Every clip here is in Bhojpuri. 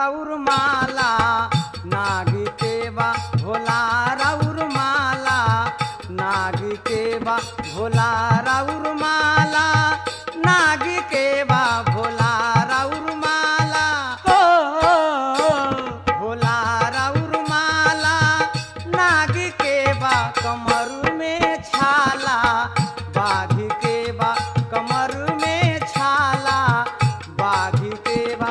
राउर माला नागी के बा भोला राउर माला नागी के बा भोला राउर माला नागी के बा भोला राउर माला हो भोला राउर माला नागी के बा कमर में छाला बाघ के बा कमर में छाला बाघ के बा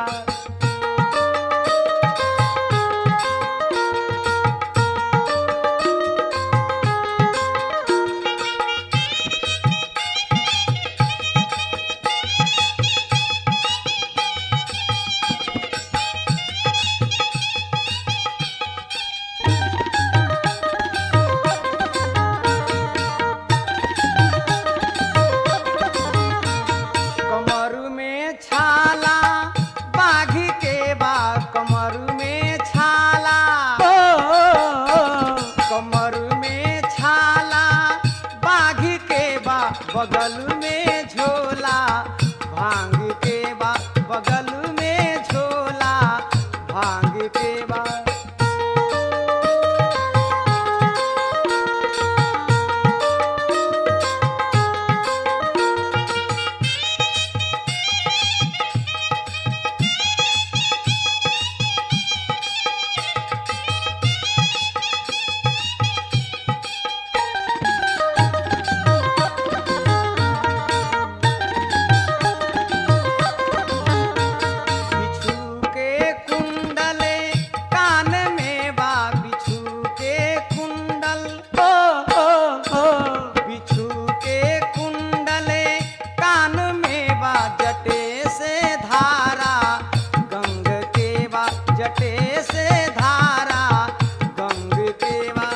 कमर में छाला बाघ के बा कमर में छाला कमर में छाला बाघ के बा बगल में झोला भांग के बा बगल में झोला भांग के बा बिच्छू के कुंडले कान में बा बिच्छू के कुंडल ओ ओ ओ बिच्छू के कुंडले कान में बा जटे से धारा गंग के बा जटे से धारा गंग के बा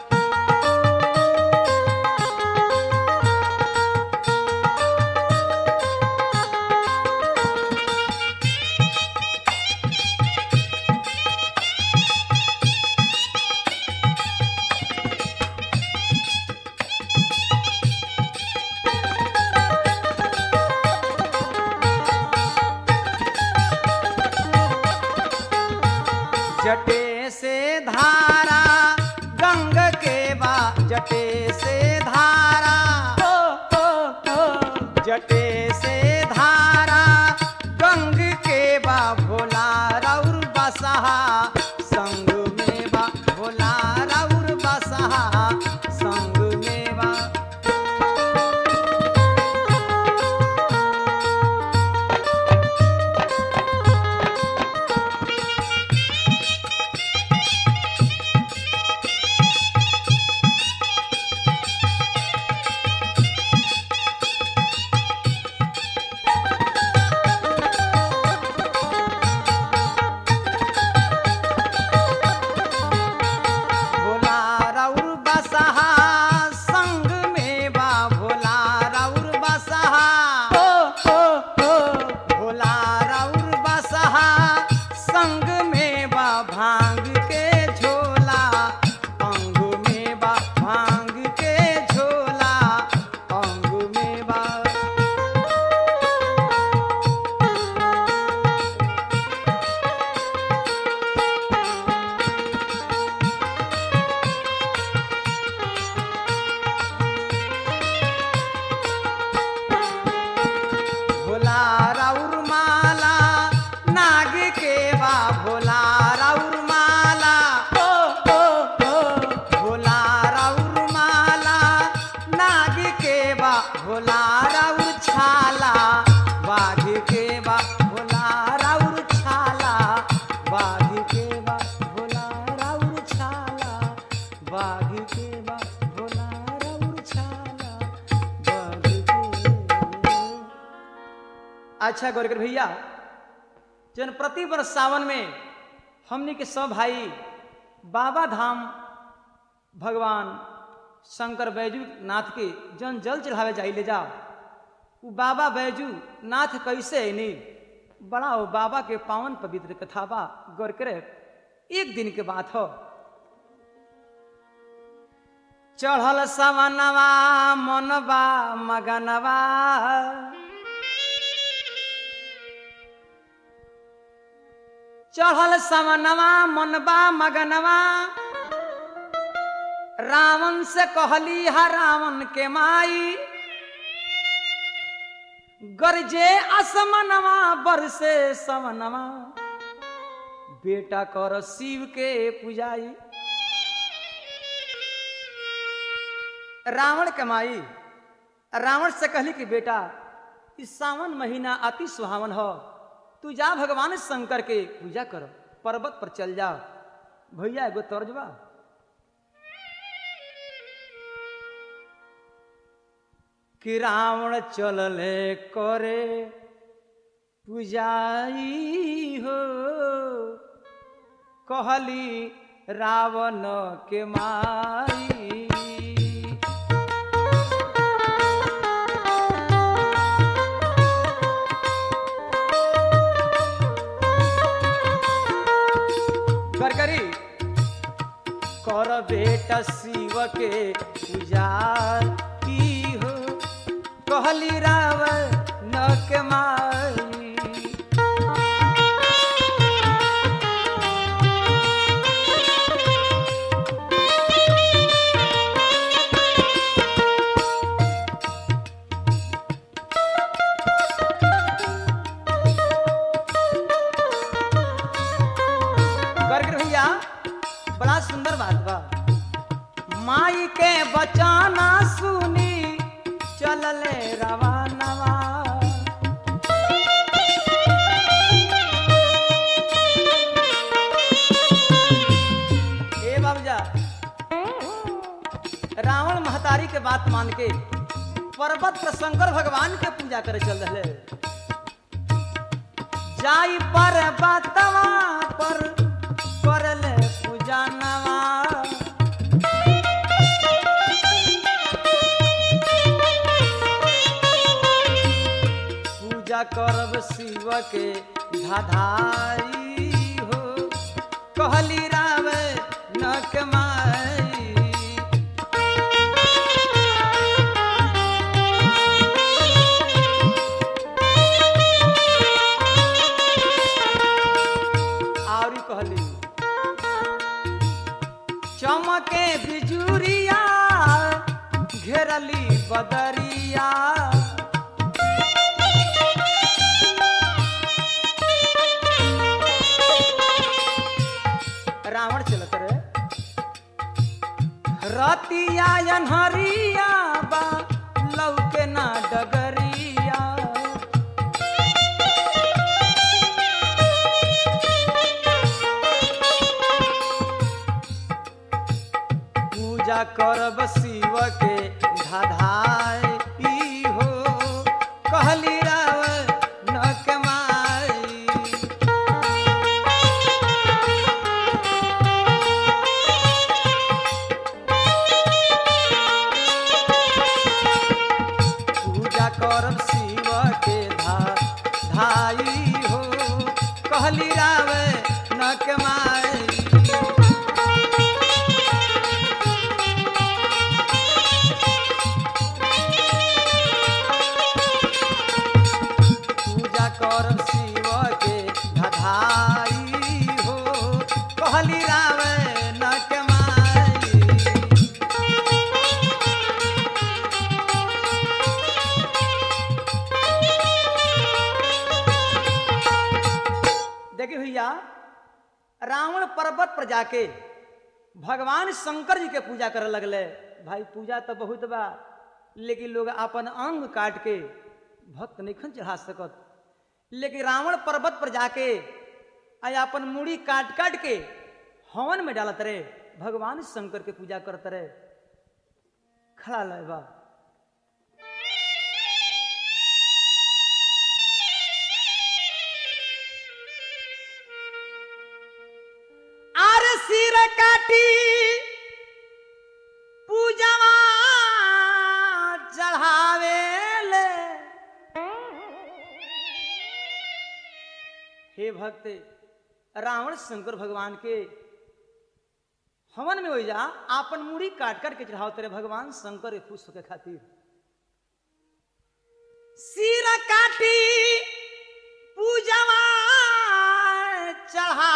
जटे से धारा गंग के बा जटे से धारा ओ, ओ, ओ, जटे से धारा गंग के बा भोला राउर बसहा संग में बा भोला राउर बसहा संग में बा भोला राउर बसहा संग में बा भोला राउर बसहा ओ ओ ओ भोला राउर बसहा संग में बा भांग के झोला अंग में बा भांग के झोला अंग में बा भोला राउर माला नाग के बा भोला राउर माला ओ ओ ओ भोला राउर माला नाग के बा भोला राउर छाला बाघ के बा भोला राउर छाला बाघ के बा भोला राउर छाला बाघ के बा भोला राउर छाला बाघ के अच्छा गौरकर भैया जन प्रति वर्ष सावन में हमने के सब भाई बाबा धाम भगवान शंकर बैजू नाथ के जन जल चढ़ावे जाई ले जाओ उ बाबा बैजू नाथ कैसे अने बड़ा हो बाबा के पावन पवित्र कथा बा गौर करे एक दिन के बात हो चढ़ल सवनवा मनवा मगनवा चढ़ल समनवा मनबा मगनवा रावण से कहली हा रावण के माई गरजे असमनवा बरसे समनवा बेटा कर शिव के पुजाई रावण के माई रावण से कहली कि बेटा इस सावन महीना अति सुहावन हो तू जा भगवान शंकर के पूजा कर पर्वत पर चल जा भैया एगो तर्जबा कि रावण चलले करे पूजाई हो कहली रावण के माई कर करी कर बेटा शिव के पूजा की हो कहली रावण के माई करके भैया बड़ा सुंदर बात बा माई के बचाना सुनी चलले रवानवा ए बाबूजा रावण महतारी के बात मान के पर्वत पर शंकर भगवान के पूजा करे चल रहे जाई पर बतवा पर करले पूजा नवा पूजा करब शिव के धाधाई हो कहली रावे नक माई आवरी कहली चमके बिजुरिया घेरली बदरिया रावण चलत रे रतिया अनहरिया बा लौके ना डगरिया पूजा करब शिव के धाधाई हो कहली राव नक माई पूजा करब शिव के धाई हो कहली राव नक माई पूजा करब शिव के धधाई हो कहली रावे नक माई देखिए भैया रावण पर्वत पर जाके भगवान शंकर जी के पूजा करे लगले भाई पूजा तो बहुत बा लेकिन लोग अपन अंग काट के भक्त नहीं चढ़ा सकत लेकिन रावण पर्वत पर जाके आ अपन मूड़ी काट काट के हवन में डालत रहे भगवान शंकर के पूजा करत रहे खड़ा लय बा आर सिर काटी पूजवा चढ़ावे ले हे भक्त रावण शंकर भगवान के हवन में हो जा आपन मुड़ी काट कर के चढ़ाओ तेरे भगवान शंकर के खुश होके खातिर सिर काटी पूजवा चढ़ा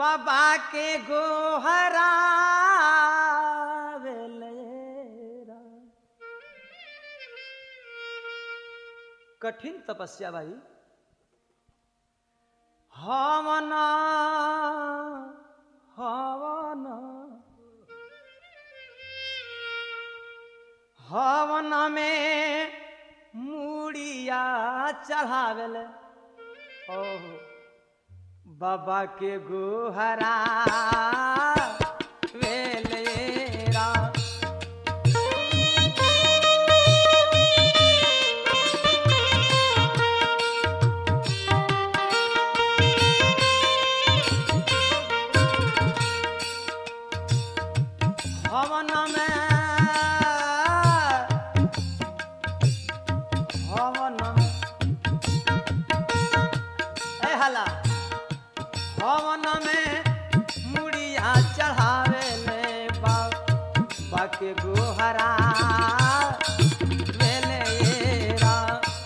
बाबा के गोहरा कठिन तपस्या भाई हवन हवन हवन में मुड़िया चढ़ावेल ओहो बाबा के गोहरा वेलेरा हवन में हवन में ए हला हवन में मुड़िया चढ़ावे ले बाबा के गोहरा वेलेरा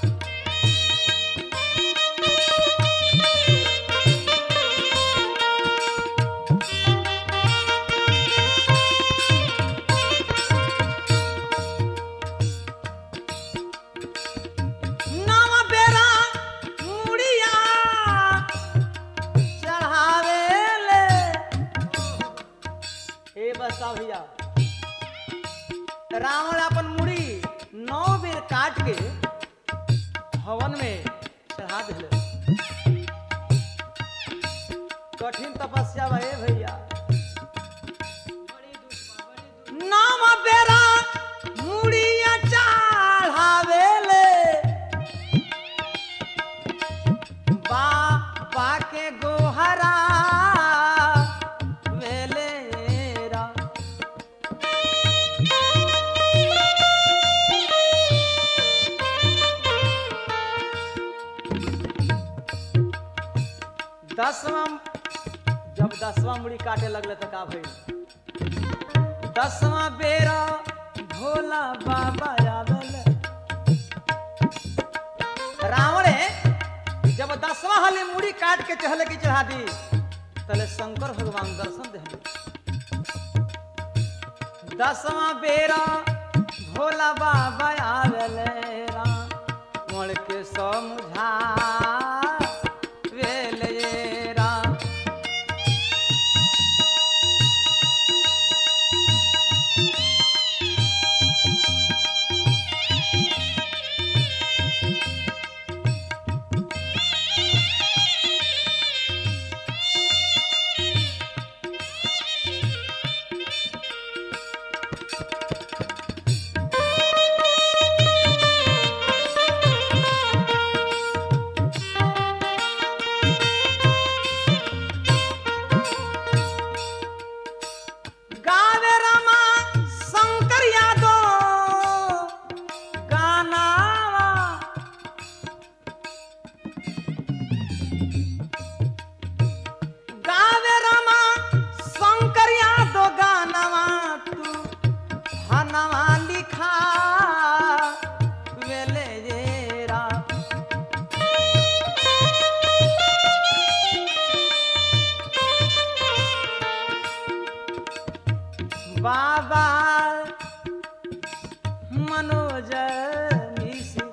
नव बेरा मुड़िया चढ़ावेले हे बसा भैया रावण अपन मुड़ी नौ बेर काट के हवन में चढ़ा दिले कठिन तपस्या भे भैया नाम बेरा मुड़िया चढ़ावेले बाबा के गोहरा वेलेरा दसवां जब दसवां मुड़ी काटे लगले तो का भइल दसवां बेरा भोला बाबा आवेल रावण जब दसवां हली मुड़ी काट के चहले की चढ़ा दी तले शंकर भगवान दर्शन दे दसवां बेरा भोला बाबा आवेले रावण के समझा वेले राम गावे रामा शंकर यादव गानावा गावे रामा शंकर यादव गानावा तू हनवा लिखा वेले ये राम बाबा मनोज मिश्र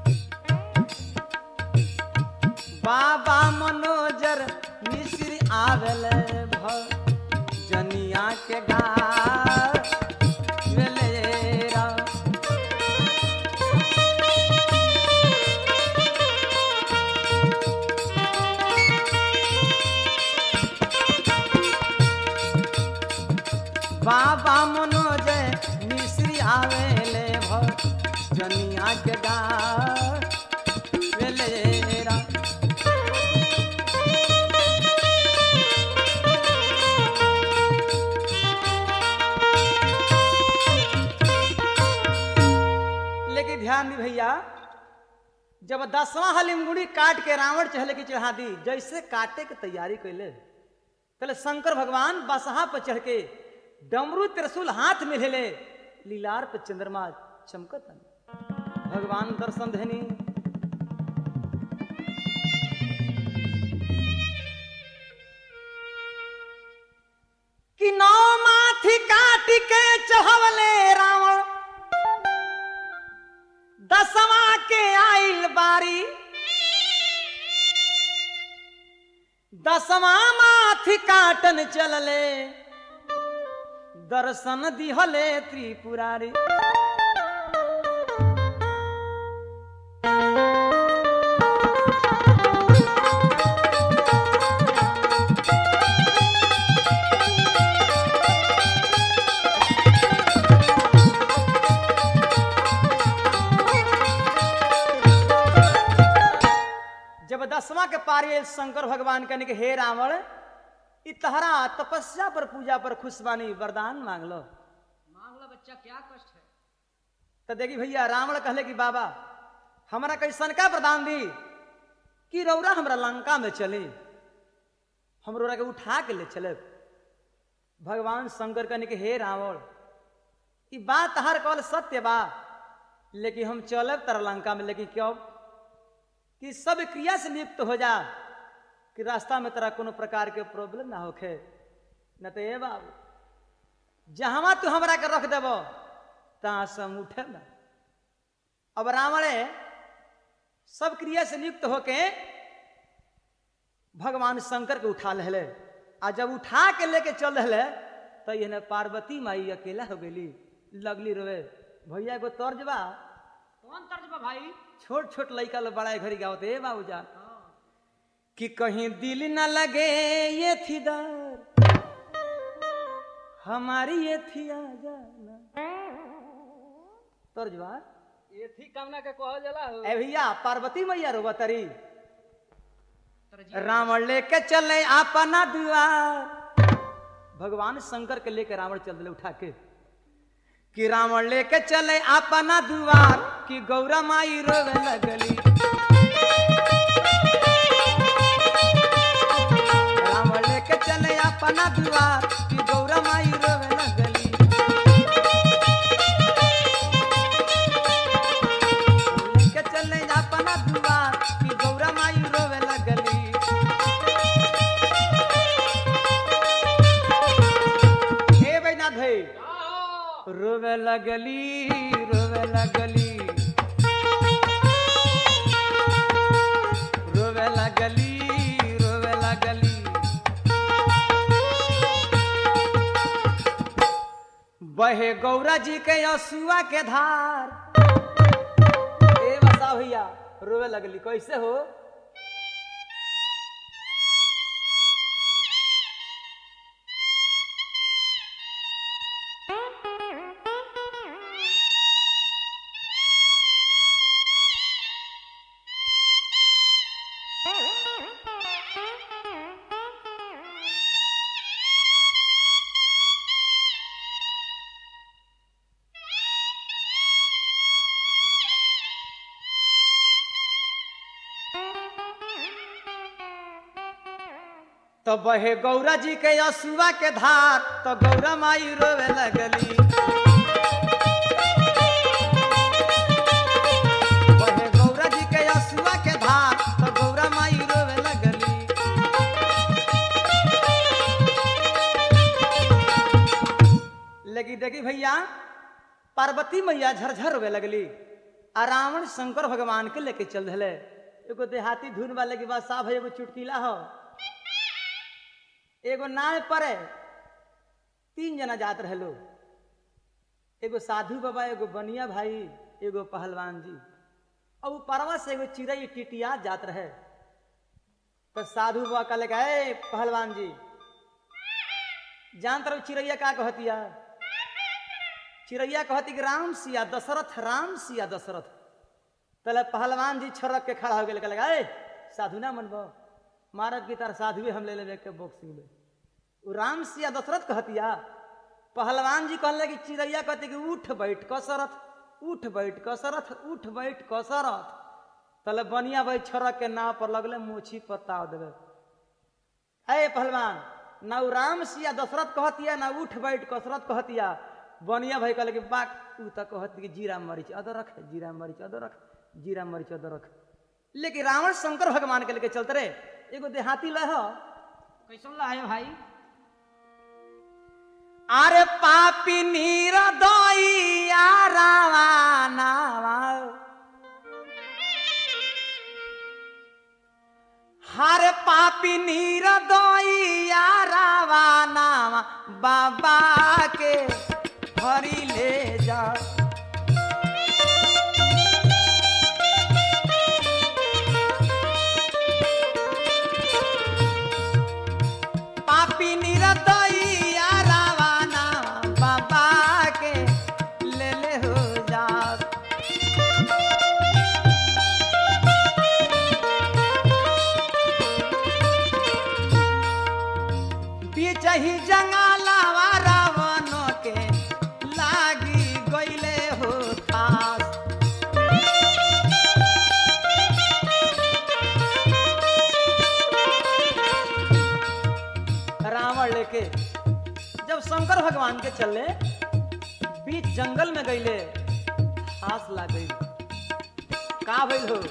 बाबा मनोजर मिश्र आवेल जनिया के गा बाबा मनोज मिश्री आवेले भ जनिया के गा वेलेरा लेकिन ध्यान दी भैया जब दसवां हलिमगुड़ी काट के रावण चहले की चढ़ा दी जैसे काटे के तैयारी कैले तले शंकर भगवान बसहा पर चढ़ के डमरू त्रिशूल हाथ में ले ले लीलार पे चंद्रमा चमकत भगवान दर्शन धनी कि नौ माथी काट के चढ़वले रावण दसवा के आइल बारी दसवा माथी काटन चलले दर्शन दिहले त्रिपुरारी जब दसवां के पारी आयल शंकर भगवान कहने के हे रावण इ तहरा तपस्या पर पूजा पर खुशबानी वरदान मांग लो मांग लो बच्चा क्या कष्ट है तो देखी भैया रावण कहले कि बाबा हमरा कैसन का वरदान दी कि रौरा हमरा लंका में चली हम रौरा के उठा के ले चले भगवान शंकर कहने के हे रावण ई बात तहार कहल सत्य बा लेकिन हम चलब तर लंका में लेकिन क्यों कि सब क्रिया से लिप्त हो जा कि रास्ता में तेरा कोनो प्रकार के प्रॉब्लम ना होखे न तो ए बाबू जहां तू हमरा के रख देबो तहाँ से हम उठे ना अब रावणे सब क्रिया से लिप्त होके भगवान शंकर के उठा ले आ जब उठा के लेके चल रहे तो ये पार्वती माई अकेला हो गई लगली रोवे भैया एगो तर्ज बा कौन तर्ज बा भाई छोट छोट लड़का लोग बड़ा घड़ी गावत ए बाबूजान हाँ। कि कहीं दिल न लगे ये थी दर हमारी ये थी आ जाना तर्ज बा ये थी कामना के कहल जाला हो ए भैया पार्वती मैया रो बतरी तरजी रावण लेके चले अपना द्वार भगवान शंकर के लेके रावण चल दिले उठा के कि रावण लेके चले अपना द्वार कि गौरा माई रोवे लगली रावण लेके चले अपना द्वार कि गौरा माई रोवे लगली लेके चले अपना द्वार कि गौरा माई रोवे लगली हे बैनाथ भाई आओ। रोवे लगली रोवे लगली रोवे लगली रोवे लगली बहे गौरा जी के असुआ के धार ए बसा भैया रोवे लगली कैसे हो तो बहे गौरा जी के असुआ के धार तो गौरा माई रोवे लगली बहे गौरा जी के असुआ के धार तो गौरा माई रोवे लगली लेकिन देखी भैया पार्वती मैया झरझर रोवे लगली आ रावण शंकर भगवान के लेके चल रहे एगो देहाती धुन वाले के बाद साहब एगो चुटकीला हो एगो नाव पर तीन जना जात रहे लोग एगो साधु बाबा एगो बनिया भाई एगो पहलवान जी और उ परवा से एगो चिड़ै टिटिया जात रहे तो साधु बाबा कहले का ए पहलवान जी जान तरह चिड़ैया का कहतिया चिड़ैया कहती कि राम सिया दशरथ राम सिया दशरथ तले पहलवान जी छड़क के खड़ा हो गए कहले ए साधु ना मनबो मारब की तरह साधुए हम ले लेबे के बॉक्सिंग में उ राम सिया दशरथ कहतिया पहलवान जी कहले कि चिड़ैया कहती कि उठ बैठ कसरत उठ बैठ कसरत उठ बैठ कसरत तले बनिया भाई छड़क के नाव पर लगले मोछी पर ताव देवे अरे पहलवान ना उ राम सिया दशरथ कहतिया ना उठ बैठ कसरत कहतिया बनिया भाई कहले कि बाक उ त कहती कि जीरा मरीच अदर रख जीरा मरीच अदर रख जीरा मरीच अदर रख लेकिन रावण शंकर भगवान के लेके चलते रे एगो देहाती लह कैसन ला है भाई अरे पापी नीर दइया रावानावा हरे पापी नीर दइया रावानावा बाबा के भरी ले जा पापी निरतइया रावाना बाबा के ले ले हो जा बीच ही जंगलावा रावण के लागी गईले हो पास रावण लेके जब शंकर भगवान के चले बीच जंगल में गईले आस लाग गई का भइल हो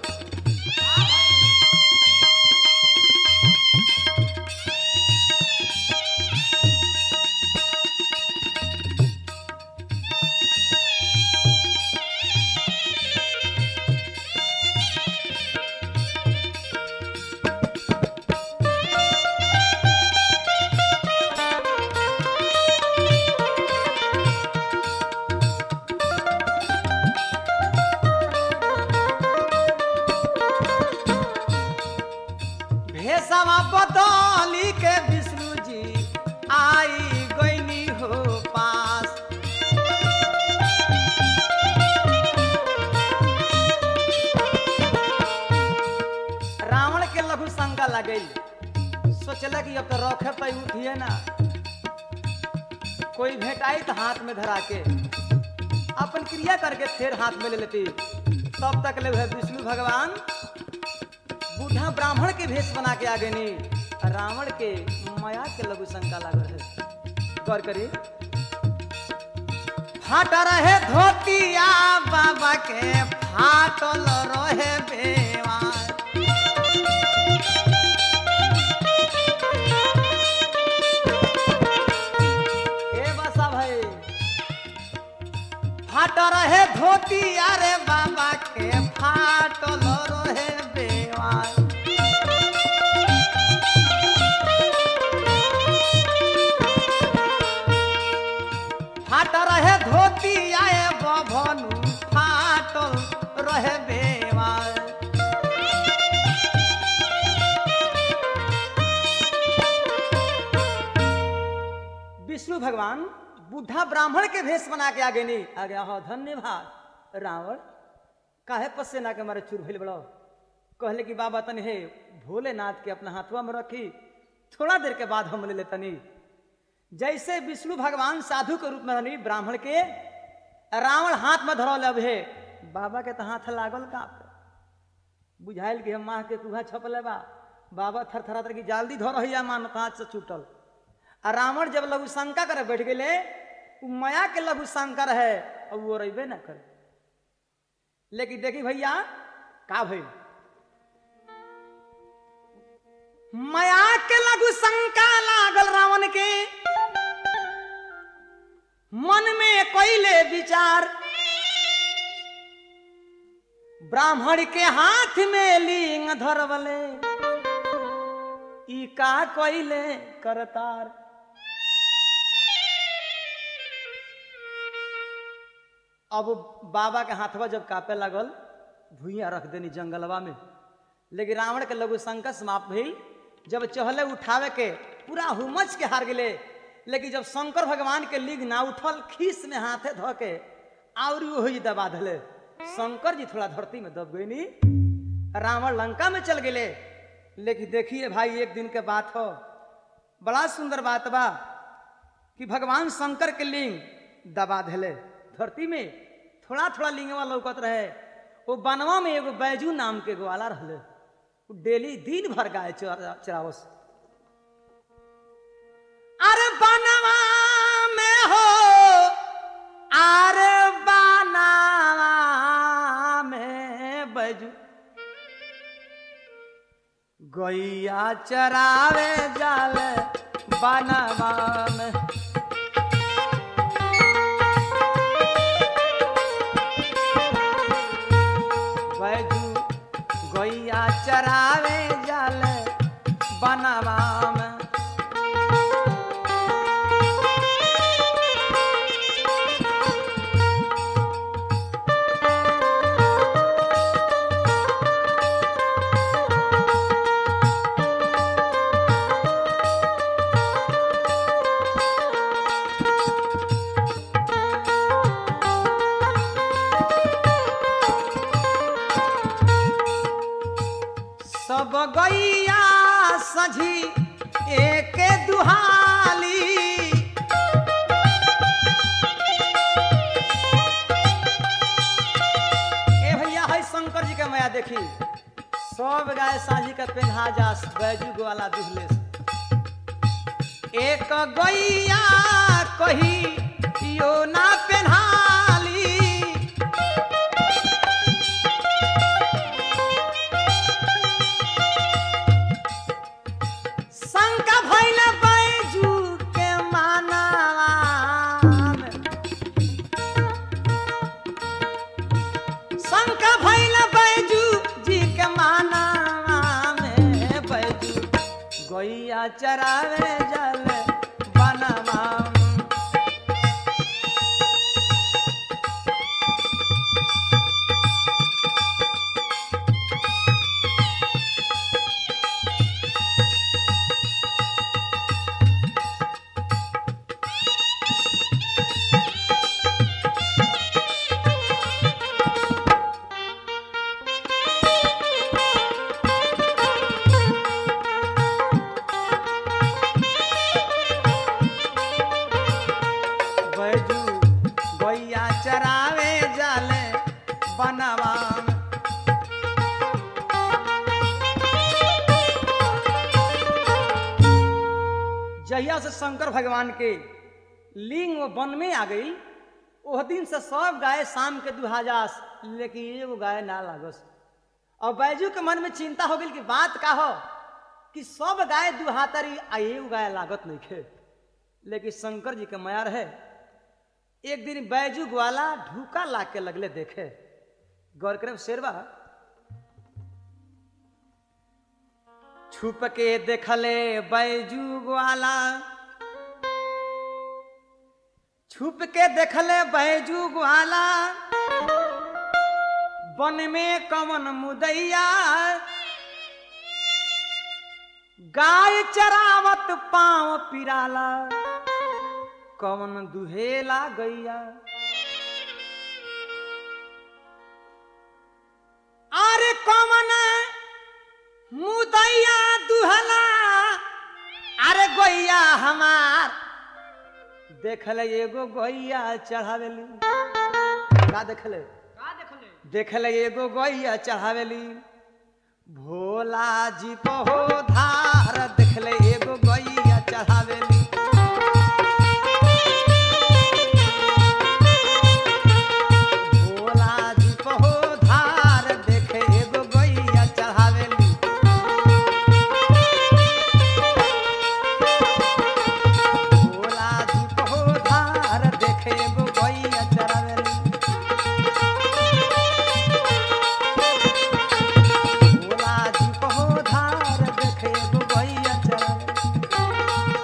भेषवा बदली के विष्णु जी आई गईनी हो पास रावण के लघु शंका लगल सोचला कि अब तो रखे तो उठिए ना कोई भेटाई तो हाथ में धरा के अपन क्रिया करके फिर हाथ में ले लेती तब तक ले वह विष्णु भगवान बूढ़ा ब्राह्मण के भेष बना के आ गए रावण के माया के लघु शंका लागल है गौर करी फाट रहे धोतिया बाबा के फाटल रहे बेवार ए बसा भाई फाट रहे धोतिया रे बाबा के फाटल रहे बेवार फाट रहे धोती आए बभनु फाटल रहे बेवार विष्णु भगवान बुढ़ा ब्राह्मण के भेष बना के आगे नहीं आ गया हो धन्यवाद रावण काहे पसेना के मारे चूर भइल बड़ो कहले कि बाबा तनी हे भोलेनाथ के अपना हाथवा में रखी थोड़ा देर के बाद हम ले लेतनी जैसे विष्णु भगवान साधु के रूप में रहनी ब्राह्मण के रावण हाथ में धरल अब हे बाबा के तो हाथ लागल का बुझाइल कि हम माह के कुहा छपले बा बाबा थर थरा की जल्दी धर रही मान हाथ से छूटल आ रावण जब लघु शंका करे बैठ गए उ माया के लघु शंका रहे अब वो रहे ना करे लेकिन देखी भैया का भइल माया के लघु शंका लागल रावण के मन में कोइले विचार ब्राह्मण के हाथ में लिंग धरवले ई का कोइले करतार अब बाबा के हाथवा जब कापे लगल भूइया रख देनी जंगलवा में लेकिन रावण के लघु संकट समाप्त भइल जब चहले उठावे के पूरा हुमच के हार गेले लेकिन जब शंकर भगवान के लिंग ना उठल खीस में हाथे धो के और वो ही दबा धले शंकर जी थोड़ा धरती में दब गई नी रावण लंका में चल गेले लेकिन देखिए भाई एक दिन के बात हो बड़ा सुंदर बात बा कि भगवान शंकर के लिंग दबा धले धरती में थोड़ा थोड़ा लिंगवा लौकत रहे वो बनवा में एगो बैजू नाम के ग्वाला रहले वो डेली दिन भर गाय चरा- चरावस अरे बनवा में हो अरे बनवा में बैजू गैया चरावे जाल बनवा में गैया चरावे जल बनवा में सब गैया सझी एक दुहाली ए भैया है शंकर जी के माया देखी सब गाय साझी के पेन्हा जा बैजू वाला दुहले से। एक गैया कही यो ना पेन्हाली शंका भइल बैजू के मानावा में। शंका भइल बैजू जी के मानावा में बैजू गैया चरावे जल बनवा में। बैजू गैया चरावे जाले बनवा में। जहिया से शंकर भगवान के लिंग वो वन में आ गई ओह दिन से सब गाय शाम के दुहाजास लेकिन एगो गाय ना लागस और बैजू के मन में चिंता हो गई कि बात का हो कि सब गाय दुहातरी आ एगो गाय लागत नहीं खे लेकिन शंकर जी के माया रहे एक दिन बैजू ग्वाला ढूका ला के लगले देखे गौर करे शेरवा छुप के देखले बैजू ग्वाला छुप के देखले बैजू ग्वाला वन में कवन मुदैया गाय चरावत पांव पिराला कवन दुहेला गैया अरे कवन मुदैया दुहला अरे गैया हमार देखल एगो गैया चढ़ावेली का देखले का देखले देखल एगो गैया चढ़ावेली भोला जी पहो धार देखले एगो गैया चढ़ावेली भोला जी पहो धार देखे एगो गैया चढ़ावेली भोला जी पहो धार देखे एगो गैया चढ़ावेली भोला जी पहो धार देखे एगो गैया चढ़ावेली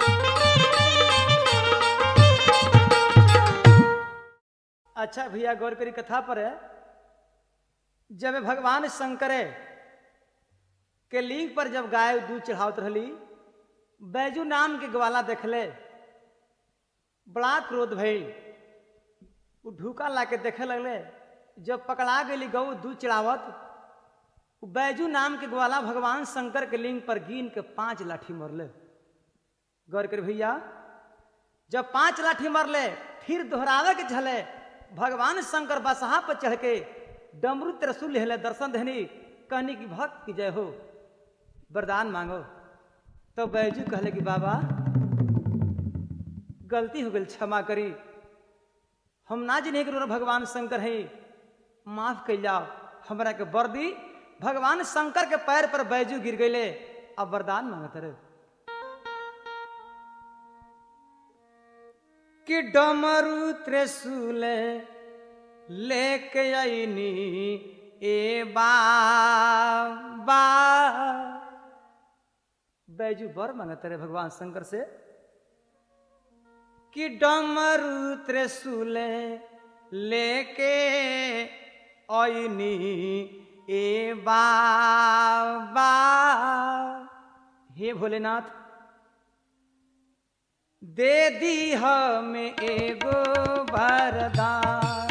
अच्छा भैया गौर करी कथा पर है जब भगवान शंकर के लिंग पर जब गाय दूध चढ़ावत रहली बैजू नाम के ग्वाला देखले बड़ा क्रोध भइल उ ढूका ला के देखे लगले जब पकड़ा गई गौ दूध चढ़ावत उ बैजू नाम के ग्वाला भगवान शंकर के लिंग पर गिन के पांच लाठी मरले गौर कर भैया जब पांच लाठी मरले फिर दोहरावे के झले भगवान शंकर बसहा पर चढ़ के डमरू त्रिशूल हेले दर्शन देनी कहनी की भक्त की जय हो वरदान मांगो तो बैजू कहले कि बाबा गलती हो गई क्षमा करी हम ना जिन्हें करो भगवान शंकर है माफ कर जाओ हमरा के वर दी भगवान शंकर के पैर पर बैजू गिर गईले अब वरदान मांगत रहे कि डमरू त्रिशूल लेके आईनी ए बा बैजू बर मांगत रहे भगवान शंकर से कि डमरू त्रिशूल लेके ऐनी ए बाबा हे भोलेनाथ दे दी हमें एगो वरदान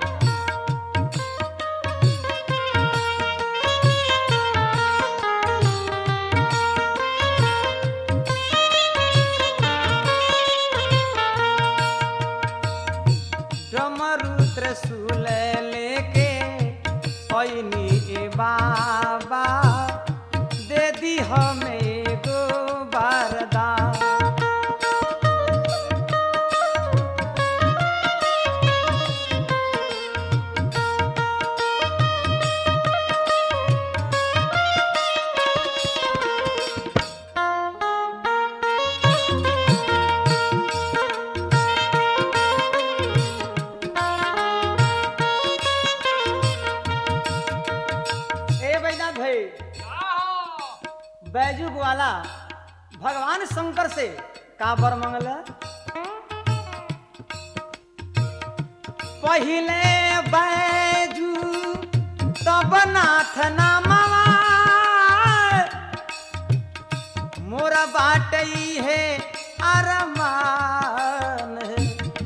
डमरू त्रिशूल लेके ऐनी ए बाबा दे दी हमें एगो वरदान ए बैनाथ भाई बैजू वाला भगवान शंकर से का बर मंगल पहिले बैजू तब नाथ नामवा मोरा बाटई है अरमान है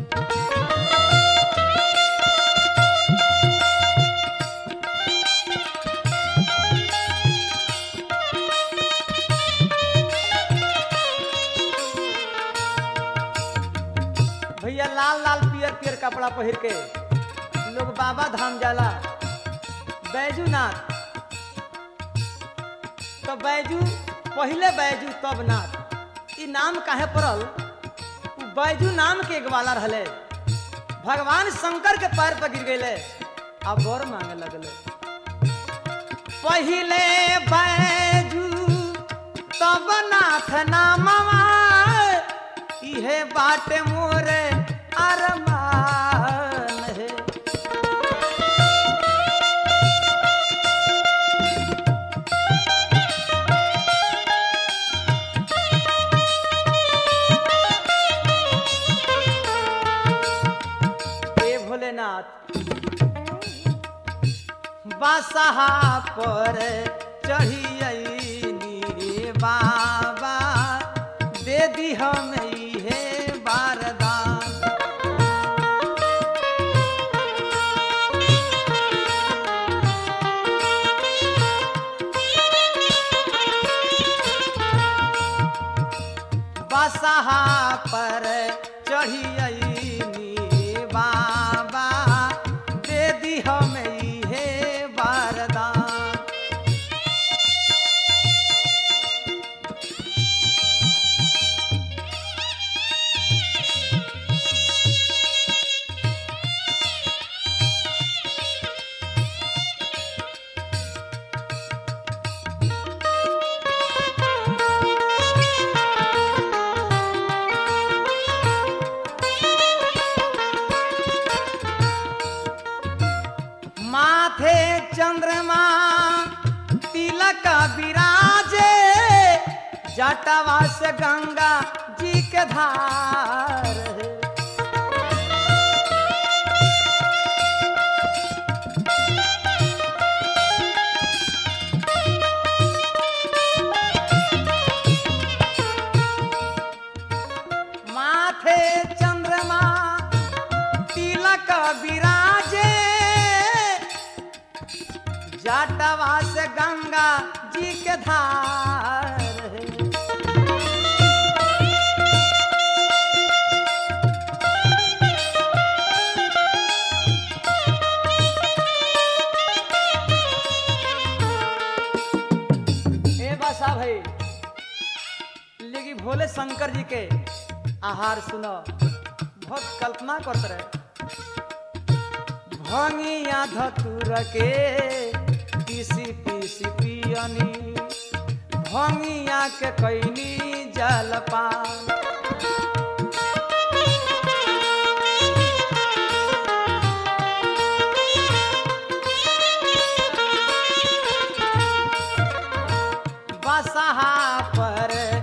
भैया लाल लाल पियर पियर कपड़ा पहिर के लोग बाबा धाम जाला बैजूनाथ तो बैजू पहले बैजू तब नाथ ई नाम काहे पड़ल उ बैजू नाम के एक वाला रहले भगवान शंकर के पैर पर गिर गए अब बर मांगे लगले पहिले बैजू तब नाथ नामवा इहे बाटे मोरे अरमान है ए भोलेनाथ बासहा पर चढ़ियनी बाबा दे दी हम हे बारदान बसहा पर चढ़ियनी बाबा दे दी हम हे बारदान माथे चंद्रमा तिलक विराजे जटवा से गंगा जी के धार है। माथे चंद्रमा तिलक विराजे जाटवा से गंगा जी के धार है। ए बसा भाई लेकिन भोले शंकर जी के आहार सुनो बहुत कल्पना करते रहे भंगिया धतुर के पीसी पीसी पियनी भंगिया के कैनी जलपान बसहा पर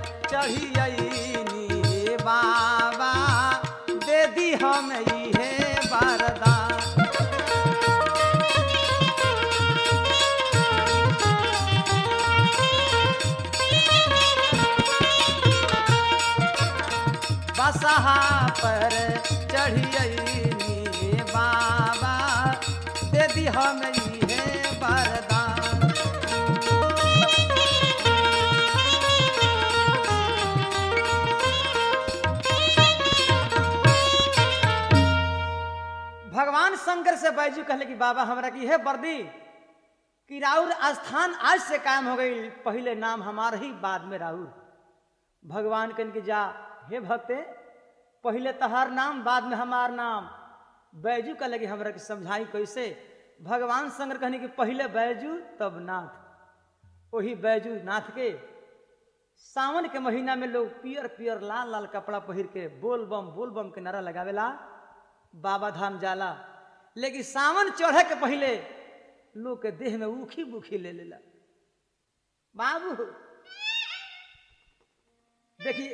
बसहा पर चढ़ियनी बाबा दे दी हम इहे वरदान भगवान शंकर से बैजू कहले कि बाबा हमरा की है वर्दी कि राउर स्थान आज से कायम हो गई पहले नाम हमार ही बाद में राउर भगवान कहन के जा हे भक्ते पहले तहार नाम बाद में हमार नाम बैजू कहले कि हमरा के समझाई कैसे भगवान शंकर कहने कि पहले बैजू तब नाथ वही बैजू नाथ के सावन के महीना में लोग पियर पियर लाल लाल कपड़ा पहिर के बोल बम बोल बम के नारा लगावेला बाबा धाम जाला लेकिन सावन चढ़े के पहले लोग के देह में उखी बुखी ले लेला बाबू देखिए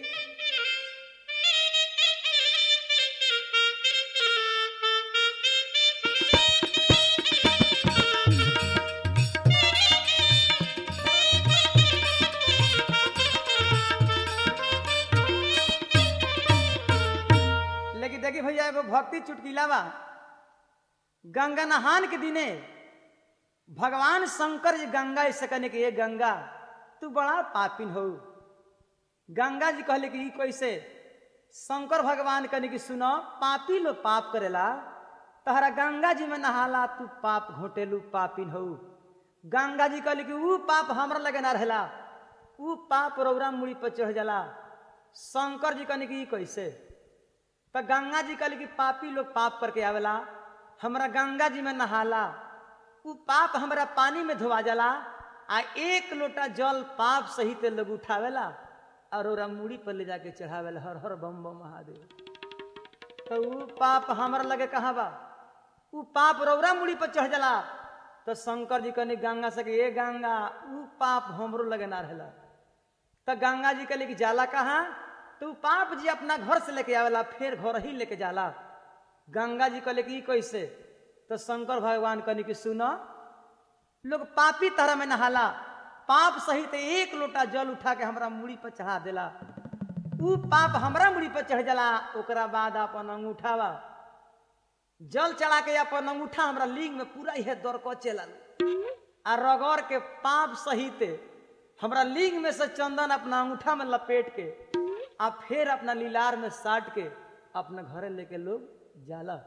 लेकिन देखिए भैया एगो भक्ति चुटकीला बा गंगा नहान के दिने भगवान शंकर जी गंगा ऐसे कहने के ये गंगा तू बड़ा पापिन हो गंगा जी कहले कि ई कैसे शंकर भगवान कहने की सुनो पापी लो पाप करेला तहरा गंगा जी में नहाला तू पाप घोटेलू पापिन हो गंगा जी कहले कि ऊ पाप हमरा लगे ना रहेला ऊ पाप रौरा मुड़ी पर चढ़ जाला शंकर जी कहने की ई कैसे तो गंगा जी कहले कि पापी लोग पाप करके आवेला हमरा गंगा जी में नहाला उ पाप हमरा पानी में धोवा जाला आ एक लोटा जल पाप सहित लोग उठावेला और ओरा मूड़ी पर ले जाके चढ़ावेला हर हर बम बम महादेव तो उ पाप हमरा लगे कहाँ बा उ पाप रौरा मुड़ी पर चढ़ जाला तो शंकर जी कहने गंगा से कि ए गंगा उ पाप हमरो लगे ना रहेला तो गंगा जी कहले कि जाला कहाँ तो उ पाप जी अपना घर से लेके आवेला फिर घर ही लेके जाला गंगा जी कहले कि ई कैसे तो शंकर भगवान कहने कि सुनो लोग पापी तरह में नहाला पाप सहित एक लोटा जल उठा के हमरा मुड़ी पर चढ़ा देला उ पाप हमरा मुड़ी पर चढ़ जाला ओकरा बाद अपन अंगूठावा जल चढ़ा के अपन अंगूठा हमरा लिंग में पूरा यह दौड़ को चलल आ रगड़ के पाप सहित हमरा लिंग में से चंदन अपना अंगूठा में लपेट के आ फिर अपना लीलार में साट के अपना घरे लेके लोग जाला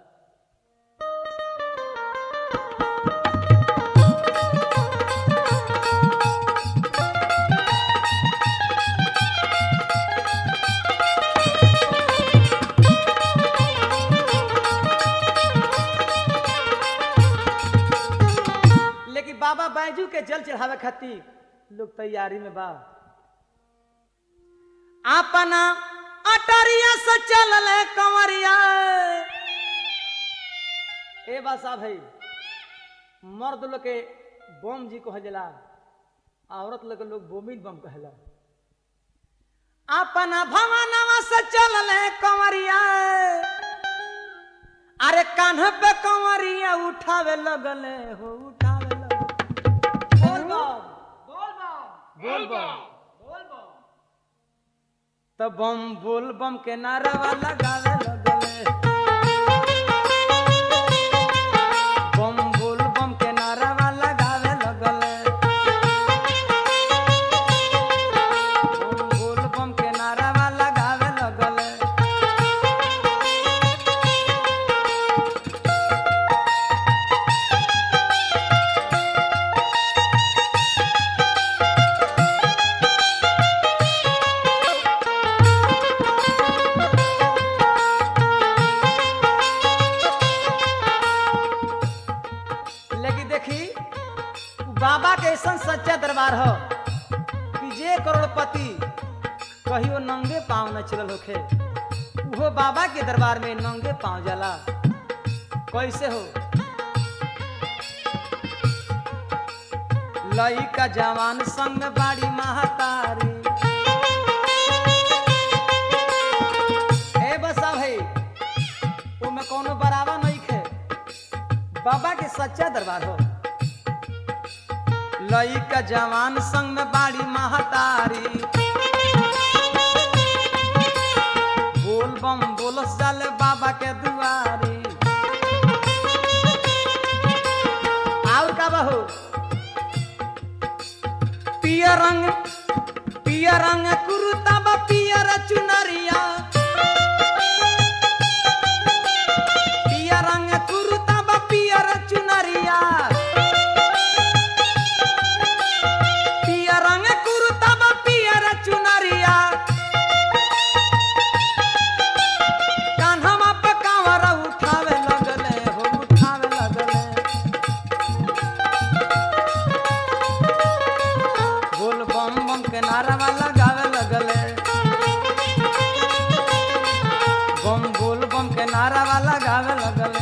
लेकिन बाबा बैजू के जल चढ़ावे खातिर लोग तैयारी में बा अपना अटरिया से चलल कंवरिया ए बासा भाई मर्द लोग के बम जी कहला औरत लोग के लोग बोमिन बम कहला अपना भवनवा से चलल कंवरिया अरे कान्ह पे कंवरिया उठावे लगले हो उठावे लगले बोल बम बोल बम बोल बम बोल बम तब बम बोल बम के नारावा लगावे लगले बम बोल बम के नारावा लगावे लगले बम बोल बम के नारावा लगावे लगले लेकिन देखी उ बाबा के ऐसा सच्चा दरबार हो कि जे करोड़पति कहियो नंगे पाँव न चलल होखे उहो बाबा के दरबार में नंगे पाँव जाला कैसे हो लइका जवान संग बाड़ी महतारी ए बसा भाई ओमे कोनो बराबर नहीं खे बाबा के सच्चा दरबार हो लइका जवान संग में बाड़ी महतारी बोल बम पियर रंग पियर रंग कुरुता बा पियर चुनरिया पियर रंग कुरुता बा पियर चुनरिया पियर रंग कुरुता बा पियर चुनरिया कान्हवा पे कांवर उठावे लगले हो उठावे लगले बोल बम बम के नारावा लगावे लगले बम बोल बम के नारावा लगावे लगले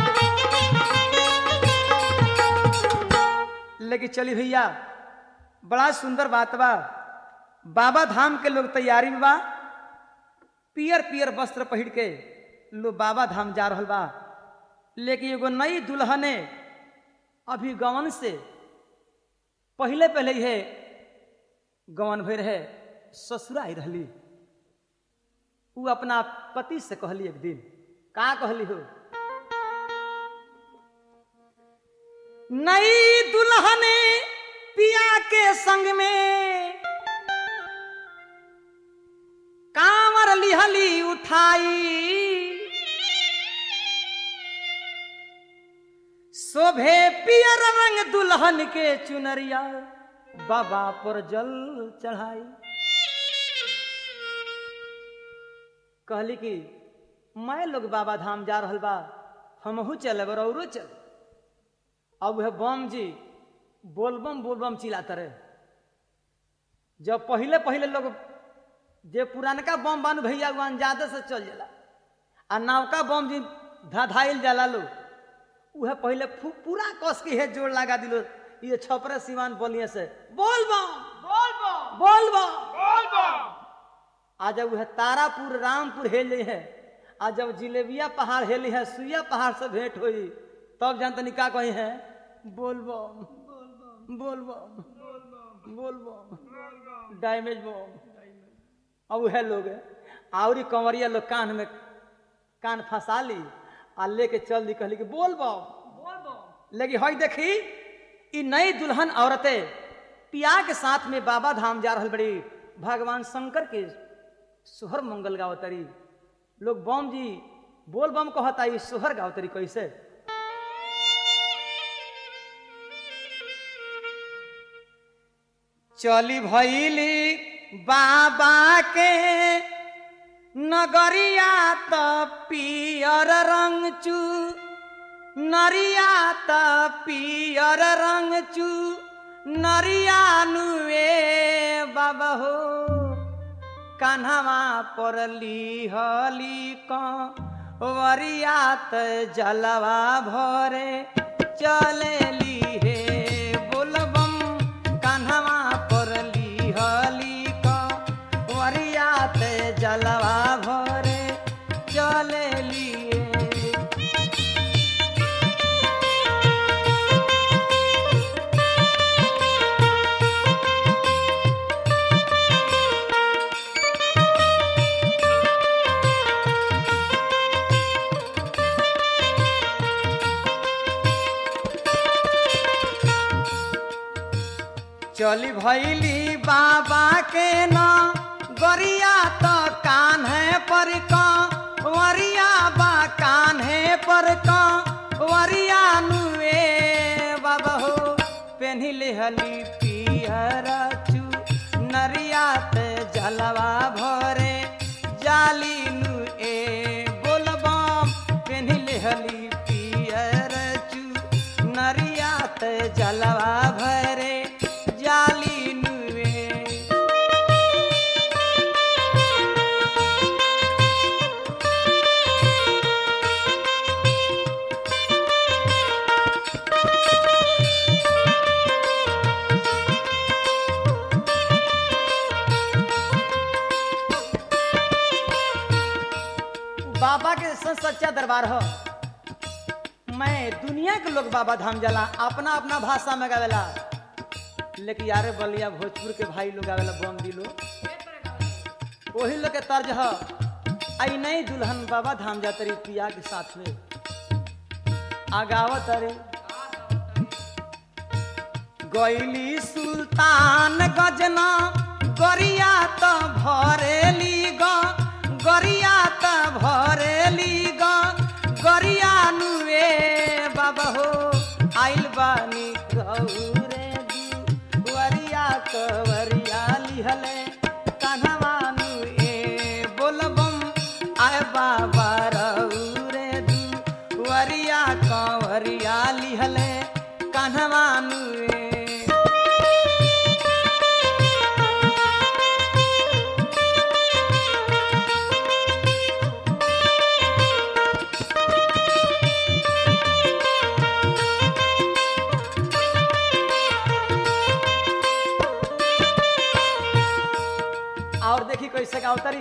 लेकिन चली भैया बड़ा सुंदर बात बा बाबा धाम के लोग तैयारी में बा पियर पियर वस्त्र पहिर के लोग बाबा धाम जा रहल बा लेकिन एगो नई दुल्हने अभी गवन से पहले पहले है गवन भर है ससुरा आई रहली उ अपना पति से कहली एक दिन का कहली हो नई दुल्हने पिया के संग में कांवर लिहली उठाई शोभे पियर रंग दुल्हन के चुनरिया बाबा पर जल चढ़ाई कहली कि मैं लोग बाबा धाम जा रहल बा हमहू चलब औरो चल अब वह बम जी बोलबम बोलबम चिल्लाते रहे जब पहले पहले लोग जे पुरानका बम बान भैया उ अंजादे से चल जाला आ नवका बम जी धाधाइल जाला लोग उहे पहले फू- पूरा कस के हे जोड़ लगा दिलो ये छपरे सिवान बोलिए से बोल बम बोल बम बोल बम बोल बम आ जब वह तारापुर रामपुर हेले है आ जब जिलेबिया पहाड़ हेली है सुइया पहाड़ से भेंट हुई तब जान तनी का कही है बोल बम बोल बम बोल बम डैमेज बम अब वह लोग आवरी कंवरिया लोग कान में कान फंसा ली आ लेके चल दी कहली कि बोल बम बोल बम लेकिन हई देखी ई नई दुल्हन औरतें पिया के साथ में बाबा धाम जा रहल बड़ी भगवान शंकर के सोहर मंगल गावतरी लोग बम जी बोल बम कहता ई सोहर गावतरी कैसे चली भैली बाबा के नगरिया त पियर रंग चू नरिया त पियर रंग चू नरिया नुए बाबा हो कान्हवा पर लिहली वरिया त जलवा भरे चलेली हे बोलबम कान्हवा पर लिहली वरिया त जलवा भरे चलेली हे। चली भैली बाबा के न गरिया त कान है पर वरिया बा कान है पर वरिया नुए बाबा हो पेन्ही लेहली पियर चू नरिया त जलवा भरे जाली नुए बोलबम पेन्ही लेहली पियर चू नरिया त जलवा भरे जाली नुए बाबा के सन सच्चा दरबार हो मैं दुनिया के लोग बाबा धाम जाला अपना अपना भाषा में गावेला लेकिन यारे बलिया भोजपुर के भाई लोग आवेला बम दिलो वही लोग के तर्ज ह आई नहीं दुल्हन बाबा धाम जात रही पिया के साथ में आगावत अरे गैली सुल्तान गजना गरिया त भरेली ग गरिया त भरेली ग गरिया नुए बाबा हो आइल बानी गौरे दुवरिया कवरिया लिहले कन्हवा नुए बोलबम आय बाबा रौरे दुवरिया कवरिया लिहले कन्हवा नुए और देखी कैसे गाँव तरी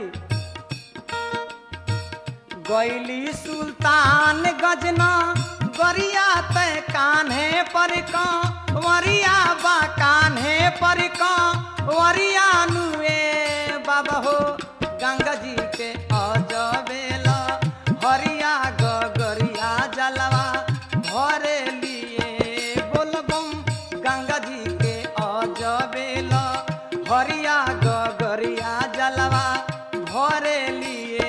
गैली सुल्तान गजना गरिया तय कान्हे पर वरिया बा कान्हे पर वरिया नुए बाबा हो गंगा जी के अजबेला हरिया गगरिया जलवा भरे लिए बोलबम गंगा जी के अजबेला हरिया गगरिया जलवा भरे लिए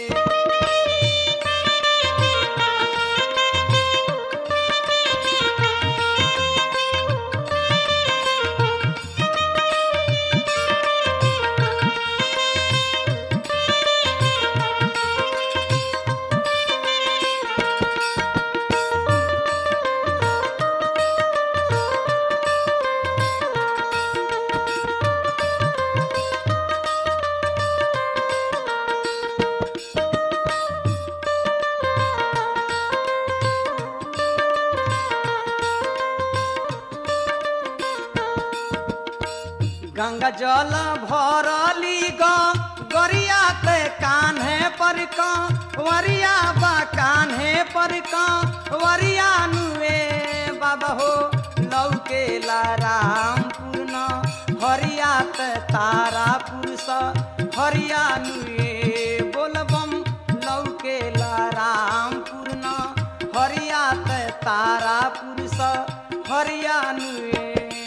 गंगा जल भरली ग गरिया ते कान्हे पर वरिया बा कान्हे पर वरिया नुए बाबा हो लौके रामपुर न हरिया ते तारापुर स हरिया नुए बोलबम लौके रामपुर न हरिया ते तारापुर स हरिया नुए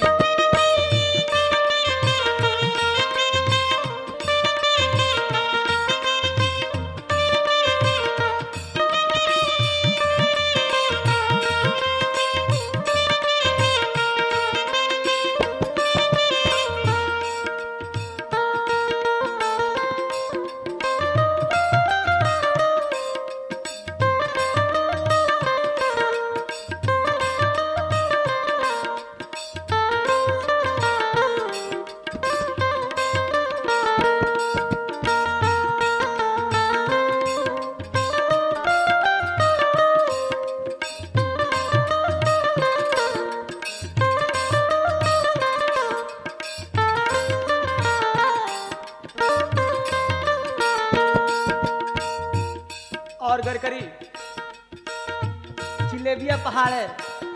और गरकरी जिलेबिया पहाड़ है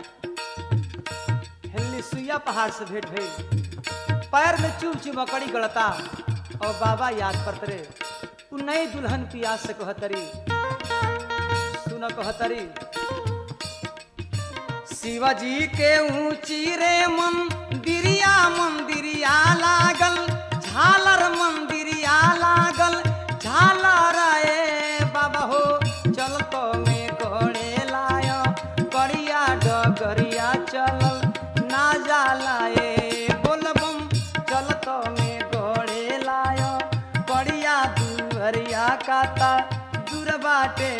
हिल्लीसुइया पहाड़ से भेंट भई पैर में चुम चुम मकड़ी गड़ता और बाबा याद करतरे तू नई दुल्हन पियास से कहतरी सुन कहतरी शिवाजी के ऊंची रे मंदिरिया मंदिरिया लागल झालर मंदिरिया लागल झालर ए बाबा हो चल तो में घोड़े लाय करिया डगरिया चलल ना जाला ए बोलबम चल तो में घोड़े लाय करिया दुहरिया काता दूर बाटे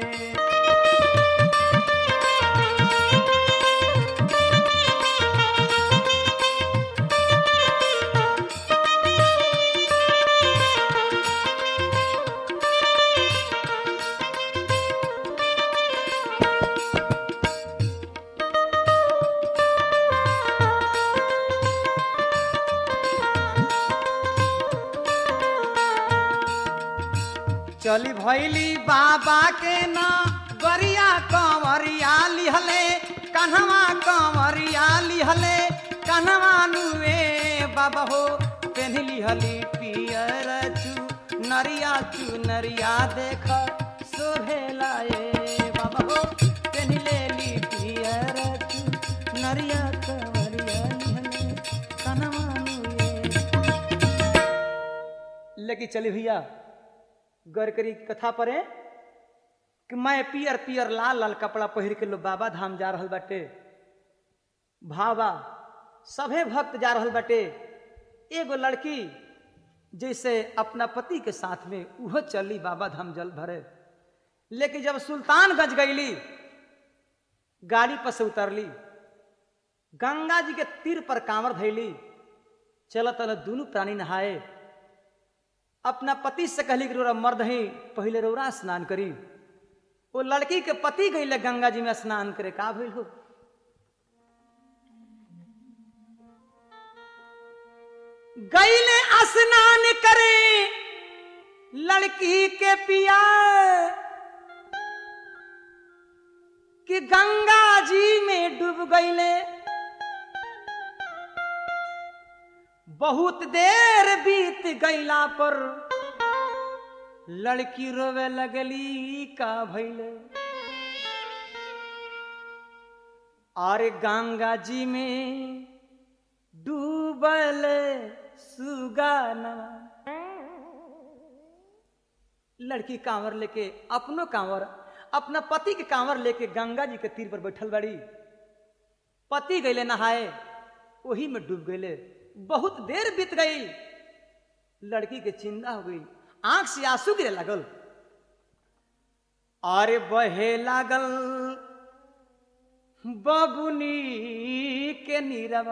चली भैली बाबा के ना गरिया कंवरिया लिहले कन्हवा कंवरिया लिहले कन्हवा नुए बाबा हो पेन्ह लिहली पियर चू नरिया चू नरिया देख शोभेला ए बाबा हो पेन्ह लेली पियर चू नरिया कंवरिया लिहले कन्हवा नुए लेके चली भैया गौर करी कथा परे कि मैं पियर पियर लाल लाल कपड़ा पहिर के लो बाबा धाम जा रहल बाटे भावा सभे भक्त जा रहल बाटे एगो लड़की जैसे अपना पति के साथ में उहो चली बाबा धाम जल भरे लेकिन जब सुल्तानगंज गईली गाड़ी पर से उतरली गंगा जी के तीर पर कांवर धैली चल तल दोनों प्राणी नहाए अपना पति से कहली कि रोरा मर्द ही पहले रोरा स्नान करी वो लड़की के पति गई गंगा जी में स्नान करे का भइल हो गईले स्नान करे लड़की के पिया कि गंगा जी में डूब गईले बहुत देर बीत गईला पर लड़की रोवे लगली का भैले अरे गंगा जी में डूबल सुगाना लड़की कांवर लेके अपनो कांवर अपना पति के कांवर लेके गंगा जी के तीर पर बैठल बड़ी पति गईले नहाए वही में डूब गईले बहुत देर बीत गई लड़की के चिंता हो गई आंख से आंसू गिरे लागल अरे बहे लागल बबुनी के नीरव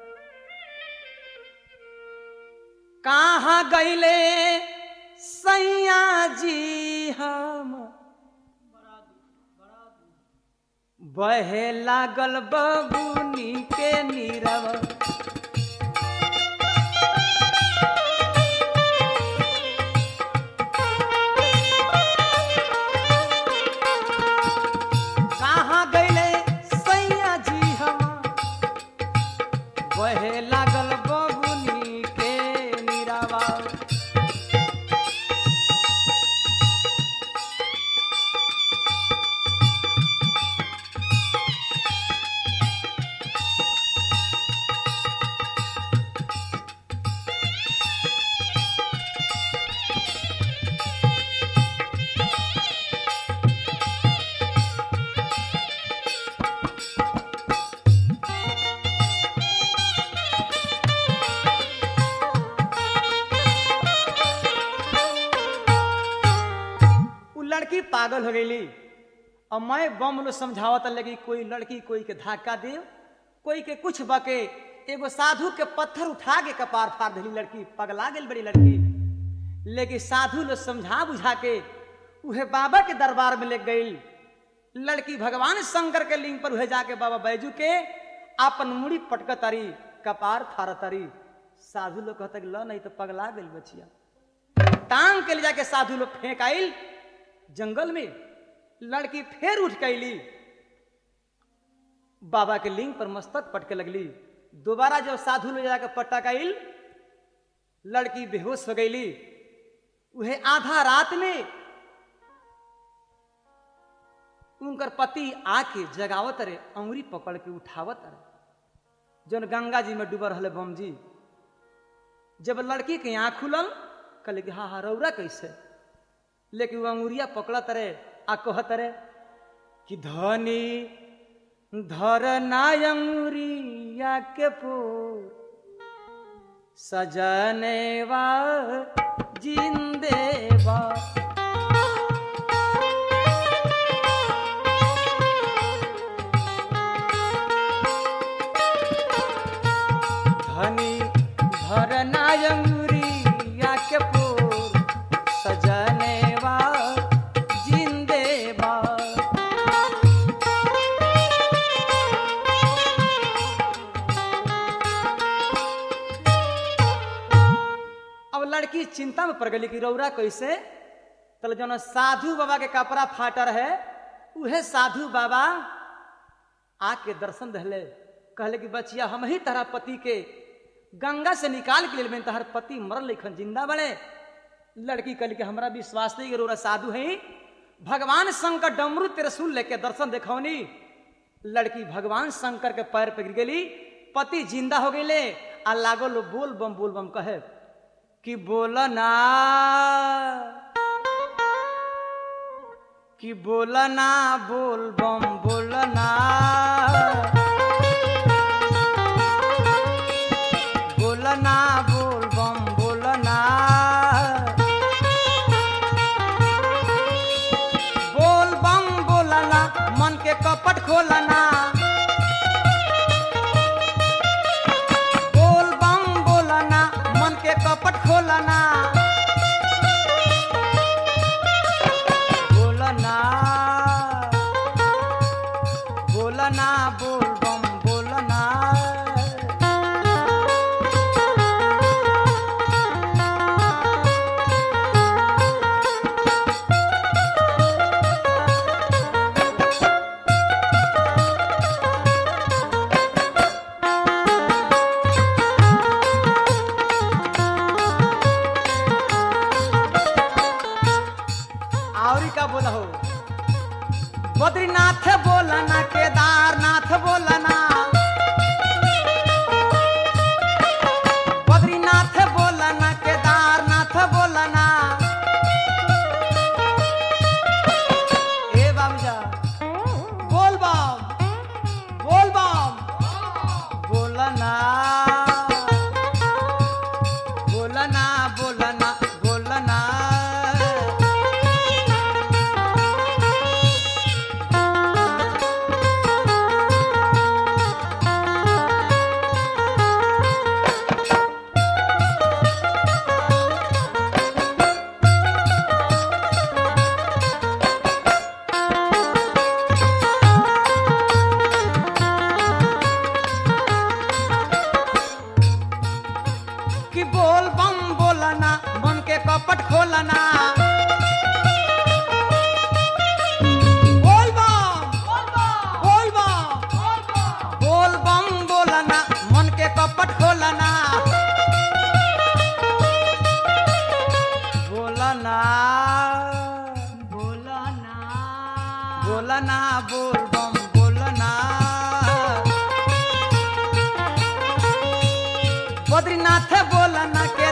कहा गईले सैया जी हम बहे लागल बबुनी के नीरव कहाँ गईले सैया जी हम बहे लागल बबुनी के नीरावा उ लड़की पागल हो गईली और मैं बम लो समझावत लगी कोई लड़की कोई के धक्का दे कोई के कुछ बके एगो साधु के पत्थर उठा के कपार फाड़ दिली लड़की पगला गेल बड़ी लड़की लेकिन साधु लोग समझा बुझा के उहे बाबा के दरबार में ले गई लड़की भगवान शंकर के लिंग पर उहे जाके बाबा बैजू के अपन मुड़ी पटक तारी कपार फाड़ तारी साधु लोग कहता कि ल नहीं तो पगला गई बचिया टांग के ले जाके साधु लोग फेंक आइल जंगल में लड़की फिर उठ कैली बाबा के लिंग पर मस्तक पटके लगली दोबारा जब साधु ले जाकर पटक आइल लड़की बेहोश हो गईली उहे आधा रात में उनकर पति आके जगावत रे अंगुरी पकड़ के उठावत रे जौन गंगा जी में डूबल रहे बम जी जब लड़की के आंख खुलल कहले कि हाँ हाँ रौरा कैसे लेकिन वो अंगुरिया पकड़त रे आ कहत रे कि धनी धर ना अंगुरिया के पो सजनेवा जिंदेवा धनी धर ना अंगुरिया के पो सजनेवा जिंदेवा अब लड़की चिंता में पड़ गई कि रौरा कैसे तल जो साधु बाबा के कपड़ा फाटर है उहे साधु बाबा आके दर्शन दहले कहले कि बचिया हम ही तरह पति के गंगा से निकाल के लिए तहर पति मरल लेखन जिंदा बड़े लड़की कहली कि हमरा विश्वास नहीं करो साधु है भगवान शंकर डमरू त्रिशूल लेके दर्शन देखौनी लड़की भगवान शंकर के पैर पे गिर गेली पति जिंदा हो गईले आ लागो लो बोल बम बोल बम कहे कि बोलना कि बोलना बोल बम बोलना बोलना बोल बम बोलना बोल बम बोलना मन के कपट खोलना बोल बम बोलना मन के कपट खोलना बोलना बोलना बोल बम बोलना आवरी का बोला हो बद्रीनाथ बोलना केदारनाथ बोलना बद्रीनाथ बोलना केदारनाथ बोलना ए बाबूजा बोल बम बोल बम बोलना बोलना बोलना बोलना कि बोल बम बोलना मन के कपट खोलना बोल बम बोल बम बोल बम बोलना मन के कपट खोलना बोलना बोलना बोलना बोल बम बोलना बद्रीनाथ बोलना के